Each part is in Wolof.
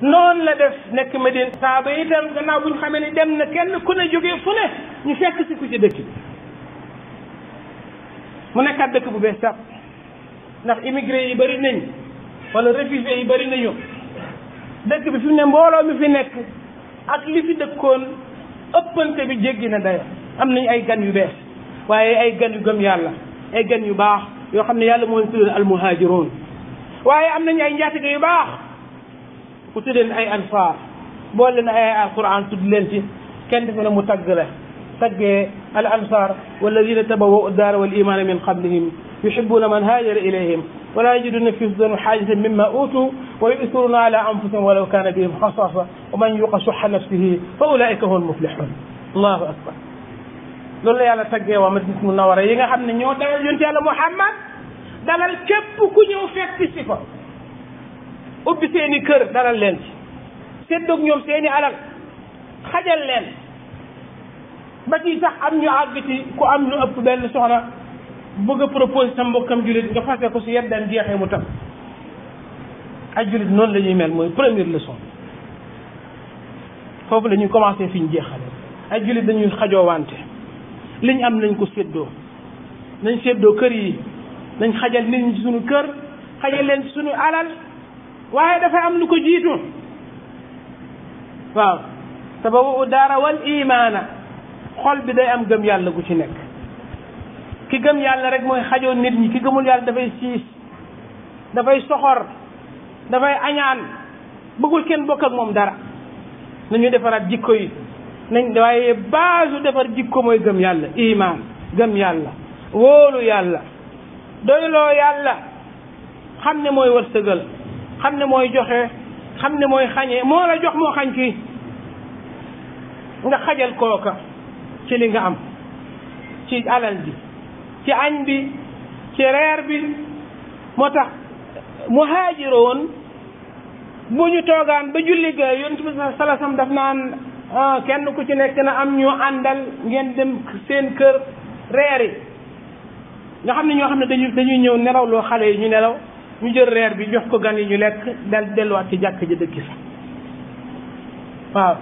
noonu la def nekk Medine saaba itam gannaaw bu ñu xamee ni dem na kenn ku ne jógee fu ne ñu fekk si ku ci dëkk bi mu nekkaat dëkk bu bees sax ndax immigré yi bëri nañ wala réfugié yi bëri nañu dëkk bi fi mu ne mbooloo mi fi nekk ak li fi dëkkoon ëppante bi jéggi na dayo am nañ ay gan yu bees waaye ay gan yu gëm yàlla ay gan yu baax yoo xam ne yàlla moo leen tuddee al muhaajiroon waaye am nañu ay njaatige yu baax ku tuddeen ay ansaar boole leen ay alquran tudd leen ci kenn defe ne mu tagg la taggee al ansar walladina tabawwau daara wal imana min qablihim yuhibbuna man haajara ilayhim wala yajiduna fi sudurihim xaajatan mimma utu wa yu'thiruna ala anfusihim walaw kana bihim xasasa wa man yuqa suxa nafsihi fa ulaika hum almuflixun allahu akbar loolu la yàlla taggee waa Madina Munawara yi nga xam ne ñoo dalal yonent yàlla Muhammad dalal képp ku ñëw fekk si ko ubbi seeni kër dalal leen ci séddoog ñoom seeni alal xajal leen ba ci sax am ñu àgg ci ku am lu ëpp benn soxna bëgg a propose sa mbokkam jullit nga fase ko si yeddan jeexee mu tam ay jullit noonu la ñuy mel mooy première leçon foofu la ñuy commencé fi ñu jeexale ay jullit dañuy xajoo wante liñ am nañ ko séddoo nañ séddoo kër yi nañ xajal nit ñi ci suñu kër xajal leen ci suñu alal waaye dafay am lu ko jiitu waaw tabawu daara wal imaana xol bi day am gëm yàlla gu ci nekk ki gëm yàlla rek mooy xajoo nit ñi ki gëmul yàlla dafay siis dafay soxor dafay añaan bëggul kenn bokk ak moom dara nañu defaraat jikko yi nañ waaye base defar jikko mooy gëm yàlla iman gëm yàlla wóolu yàlla doyloo yàlla xam ne mooy wërsëgal xam ne mooy joxe xam ne mooy xañee moo la jox moo xañ kii nga xajal kooka ci li nga am ci alal bi ci añ bi ci reer bi moo tax muhaajiroon bu ñu toogaan ba julli ga yonent bi salasam daf naan kenn ku ci nekk na am ñu àndal ngeen dem seen kër reer yi nga xam ne ñoo xam ne dañuy dañuy ñëw nelaw loo xale yi ñu nelaw ñu jël reer bi jox ko gan yi ñu lekk dal delluwaat ci jàkk ji dëkki sax waaw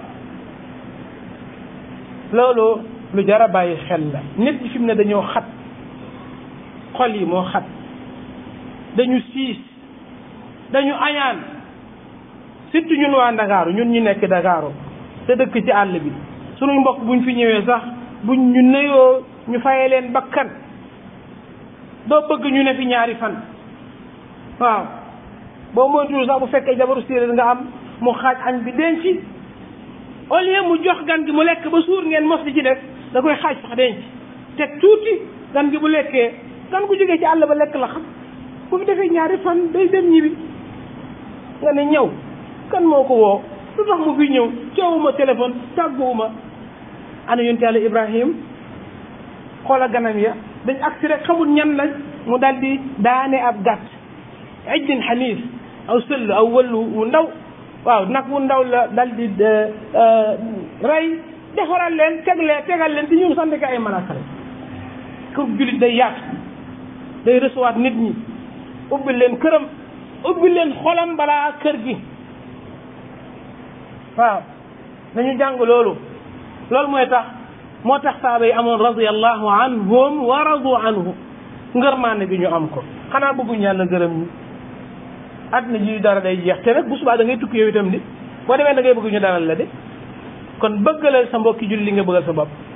loolu lu jar a bàyyi xel la nit ñi fi mu ne dañoo xat xol yi moo xat dañu siis dañu añaan surtout ñun waa Ndakaaru ñun ñu nekk Ndakaaru te dëkk ci àll bi sunuy mbokk buñ fi ñëwee sax buñ ñu nuyoo ñu fayee leen bakkan doo bëgg ñu ne fi ñaari fan waaw boo moytuwul sax bu fekkee jabaru séeréer nga am mu xaaj añ bi denc au lieu mu jox gan gi mu lekk ba suur ngeen mos di ci def da koy xaaj sax denc teg tuuti gan gi bu lekkee gan gu jógee ci àll ba lekk la xam bu fi defee ñaari fan day dem ñibbi nga ne ñëw kan moo ko woo lu tax mu fi ñëw coowuma téléphone tàgguwuma ana yonte yàlla Ibrahim xoola ganam ya dañ agsi rek xamul ñan lañ mu daal di daane ab gàtt ijjin xaniis aw sëll aw wëllu wu ndaw waaw nag wu ndaw la dal di rey defaral leen teglee tegal leen te ñun sant ko ay malaaka la kër jullit day yaatu day recevoir nit ñi ubbi leen këram ubbi leen xolam balaa kër gi waaw nañu jàng loolu loolu mooy tax moo tax saaba yi amoon radiallahu anhum wa radu anhu ngërmaane gi ñu am ko xanaa bëgguñ yàlla gërëm ñi àddina ji dara day jeex te nag bu subaa da ngay tukki yow itam di boo demee da ngay bëgg ñu dalal la de kon bëggalal sa mbokki julli li nga bëggal sa bopp